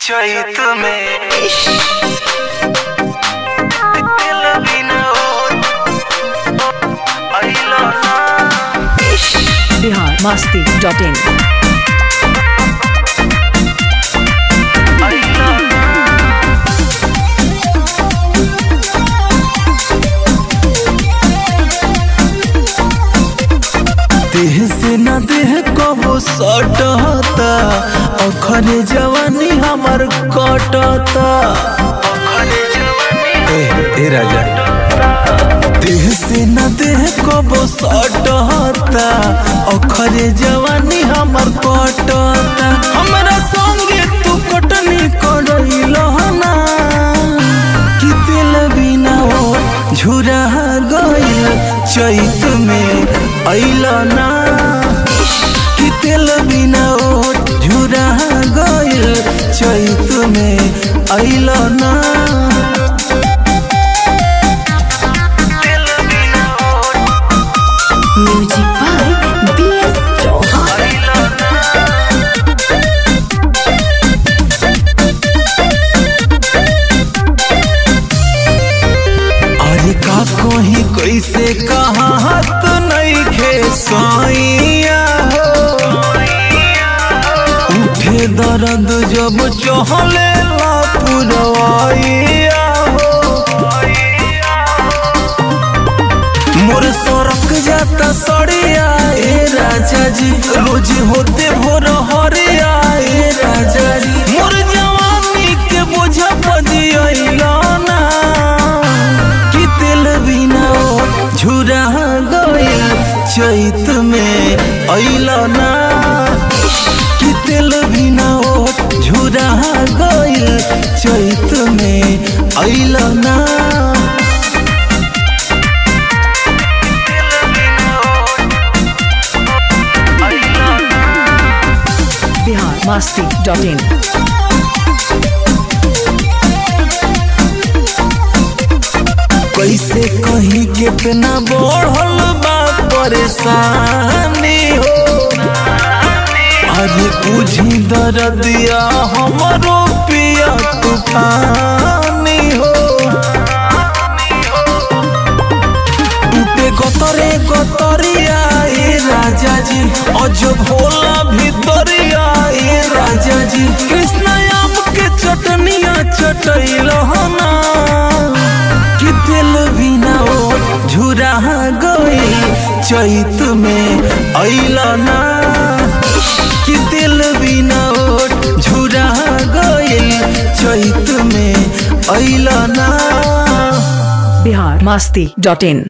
चैत में दिल बिना अइलो ना बिहार मस्ती डॉट इन अइलो ना देह से न देह कबो सटता अखरे जवानी हमर कटता अखरे जवानी ए ए राजा देह से न देह कबो सटता अखरे जवानी हमर कटता हमरा संगे तू कटनी करैल ना कि दिल बिना ओ झुरा गइल चैत में अइल ना कि दिल बिना ओ झुरा गइल चैत में अइल ना दिल बिना music by B S Chauhan अइलो ना अरे का कोही कैसे कहा तो नहीं खे साइया हो उठे दर्द जब चहले ला पुरवाइया हो मोर सड़क जाता सड़िया ए राजा जी रोज होते भोर हरिया ए राजा जी मोर जवानी के बोझा बजिया ना कि तेल बिना ओ झुरा गइल चैत में अइल ना कि तेल बिना ओ झुरा गइल चैत में अइल ना अइलो ना बिहार मस्ती डॉट इन कैसे कहीं कितना बढ़ल बा परेशानी हो अरे बुझी दर्दिया हमरो पिया तूफानी हो टूटे गतरे गतरिया ए राजा जी अजब होला भितरिया ए राजा जी कृष्ण आम के चटनिया चटैल ना कि दिल बिना ओ झुरा गई चैत में अइल ना कि दिल बिना ओ झुरा गई चैत में अइल ना बिहार मस्ती डॉट इन